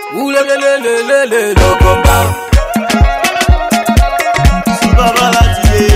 Ouh le le le le le le le combat. Si baba láti lé.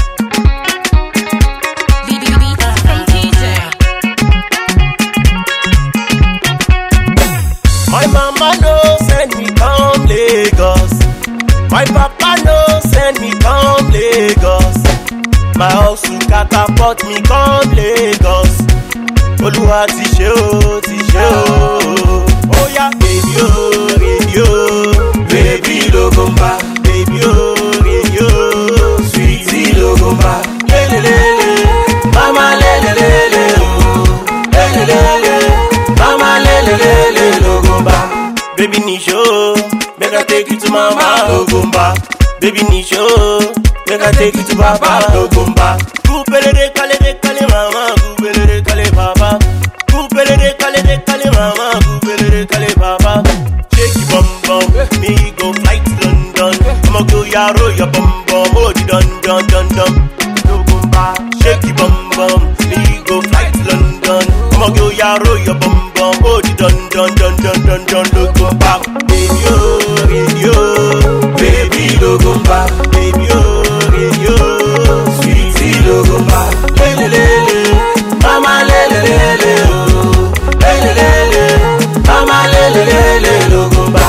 My mama no send me come Lagos. My papa no send me come Lagos. My house catapult me come Lagos. Olúwa ti ṣe o, ti ṣe o. Oya baby o, baby o, baby logomba. Baby o, baby o, sweetie logomba. Lelelele, mama lelelele o. Lelelele, mama lelelele logomba. Baby Nisho, make I take you to mama logomba. Baby Nisho, make I take you to papa logomba. Kupelele kale de kale mama, kupelele kale papa. Kupelele kale de kale mama, kupelele kale papa. Shake your bum bum, me go fly to London. I'ma go yaro your bum bum, oh di dun dun dun dun. Logomba, shake your bum bum, me go fly to London. I'ma go yaro your bum bum, oh di dun dun dun dun dun dun. Logomba, baby oh, baby oh, baby logomba, baby oh, baby oh, sweetie logomba. Lelelele, mama lelelele oh, lelelele, mama lelelele logomba.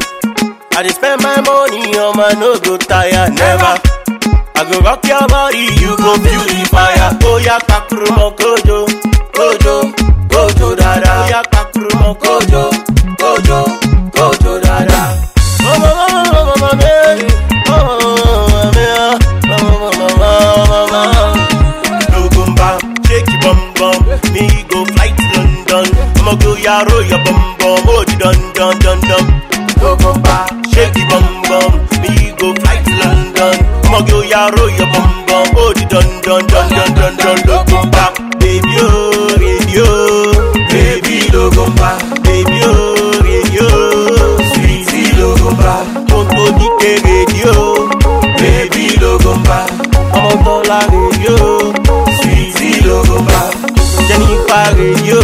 I dey spend my money on my no go tire never. I go rock your body, you go feel the fire. Oh yeah, kakurumo kojo, kojo, kojo dada. Oh yeah, kakurumo kojo, kojo, kojo dada. Oh mama, mama, mama, me. Oh mama, me. Oh mama, mama, mama. Lugumba, shake your bum bum. Me go fly to London. I'ma go yaro your bum bum. Oh di dun dun dun dun. Lugumba, shake your bum bum. Me go fly to London. I'ma go yaro your bum bum. Oh di dun dun dun dun dun dun. Lugumba, baby oh, baby oh, baby Lugumba, baby oh, baby oh, sweetie Lugumba. Tonto dike radio, baby Lugumba. ọmọ tọ́lá rédíò sweetie logomba jennifer rédíò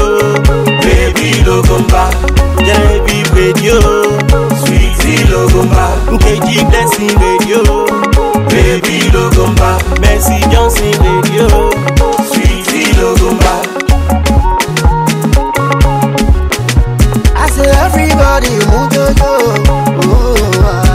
baby logomba genevieve rédíò sweetie logomba nkeji blessing rédíò baby logomba mercy johnson rédíò sweetie logomba. I say everybody move yo yo. Oh, ah.